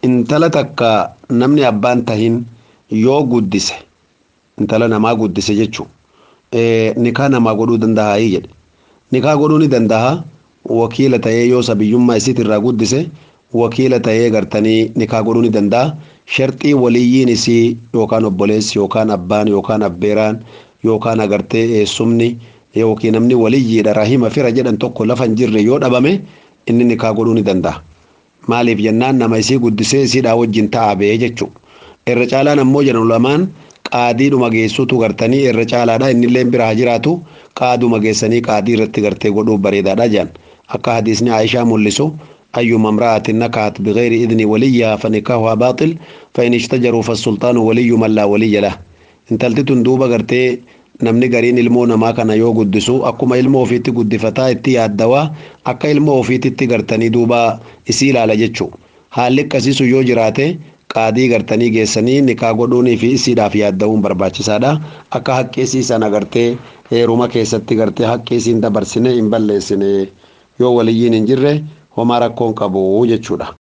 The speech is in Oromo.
intala takka namni abbaan tahin yoo guddise intala namaa guddise jechuun nikaa namaa godhuu danda'a jedhe nikaa godhuu ni danda'a wakiila ta'ee yoo sabiyyummaa isiit irraa guddise wakiila ta'ee gartanii nikaa godhuu ni danda'a sharxii waliyyiin isii yookaan obboleessi yookaan abbaan yookaan abbeeraan yookaan agartee eessumni yookiin namni waliyyiidha rahima fira jedhan tokko lafa hin jirre yoo dhabame inni nikaa godhuu ni danda'a. Maaliif jennaan nama isii guddisee isiidhaa wajjin ta'a bee jechuudha. Irra caalaan ammoo jedhan lamaan qaadiidhuma geessuutu gartanii irra caalaadha innillee biraa jiraatu qaaduma geessanii qaadii irratti gartee godhuuf bareedaadha jedhan. Akka hadiisni Aayishaa mul'isu أيما امرأة نكحت بغير إذن وليها فنكاحها باطل فإن اشتجروا فالسلطان ولي من لا ولي له intalti tun duuba gartee namni gariin ilmoo namaa kana yoo guddisu akkuma ilmoo ofiitti guddifataa itti yaaddawaa akka ilmoo ofiititti gartanii duuba isii ilaala jechuu haalli akkasiisu yoo jiraate qaadii gartanii geessanii nikaa godhuunii fi isiidhaaf yaadda'uun barbaachisaadha akka haqqeesii sana gartee heeruma keessatti gartee haqqeesiin dabarsine hin balleessine yoo waliyyiin hin jirre homaa rakkoon qabu jechuudha.